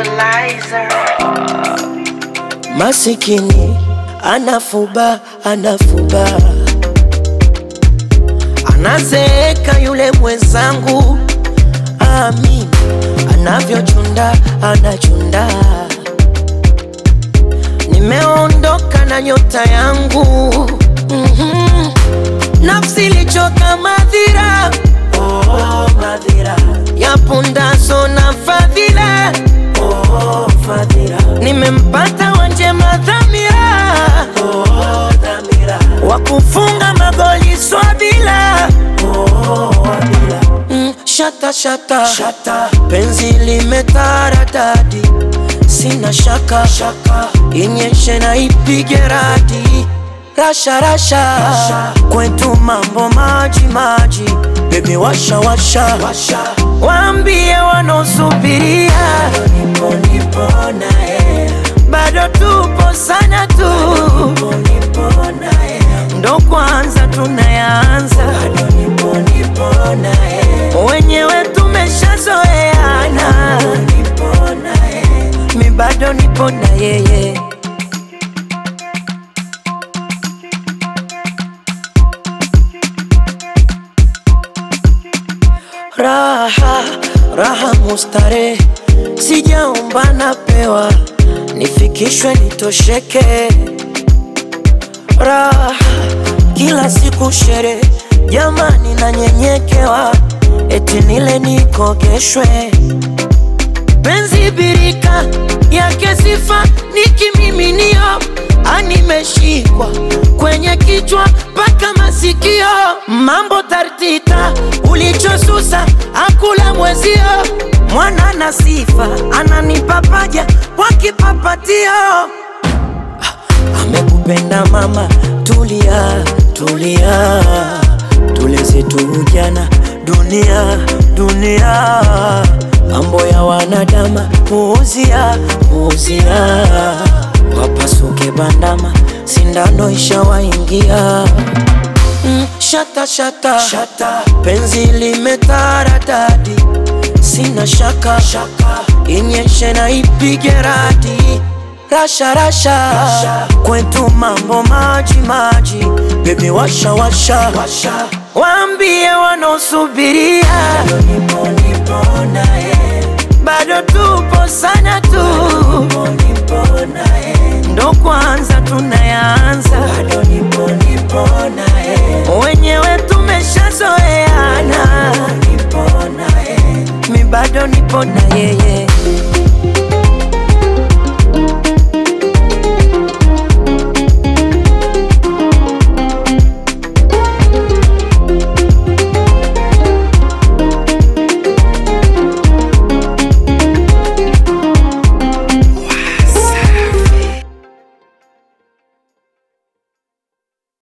Visualizer. Masikini anafuba anafuba, anazeeka yule mwenzangu, amin anavyochunda anachunda. Nimeondoka na nyota yangu mm-hmm. Nafsi ilichoka madhira oh, madhira ya pundaso na fadhila oh, fadhila nimempata wanjema dhamira oh, dhamira wa kufunga magoli swabila oh, wabila mm, shata, shata shata penzi limetaradadi sina shaka shaka inyeshe na ipige radi rasha rasha, rasha. kwetu mambo maji maji bebi washa washa, washa. waambie wanaosubiria nipo nipo naye bado tupo sana tu nipo nipo naye ndo kwanza tunayaanza bado nipo nipo naye wenyewe tumeshazoeana nipo naye mi bado nipo na yeye raha raha mustare sijaomba napewa nifikishwe nitosheke raha kila siku shere jamani nanyenyekewa eti nile nikogeshwe penzi birika yake sifa nikimiminio animeshikwa kwenye kichwa mpaka masikio mambo tartita ulichosusa akula mwezio mwana na sifa ananipapaja wakipapatio amekupenda mama tulia tulia tuleze tu ujana dunia dunia mambo ya wanadama puuzia puuzia wapasuke bandama sindano ishawaingia mm, shata, shata shata penzi limetaradadi sina shaka shaka inyeshe na ipige radi rasha rasha, rasha. kwetu mambo maji maji bebi washa washa, washa. waambie wanaosubiria nipo nipo naye bado tupo sana tu nipo nipo naye ndo kwanza tunayaanza bado nipo nipo naye wenyewe tumeshazoeana nipo naye mi bado nipo na yeye